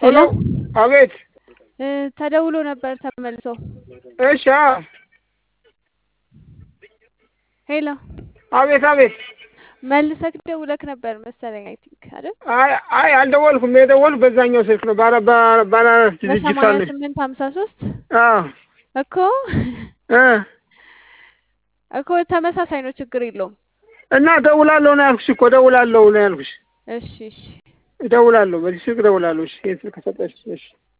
ሄሎ አቤት። እ ተደውሎ ነበር ተመልሶ። እሺ። አዎ። ሄሎ አቤት አቤት። መልሰክ ደውለክ ነበር መሰለኝ አይ ቲንክ አይደል? አይ አይ አልደወልኩም። የደወልኩ በዛኛው ስልክ ነው። ባለ ባለ ባለ ድርጅት በሰማንያ አለ። ስምንት ሀምሳ ሶስት አዎ እኮ እ እኮ ተመሳሳይ ነው፣ ችግር የለውም። እና እደውላለሁ ነው ያልኩሽ እኮ እደውላለሁ ነው ያልኩሽ። እሺ እሺ እደውላለሁ፣ በዚህ ስልክ እደውላለሁ። እሺ ይሄን ስልክ ከሰጠሽ እሺ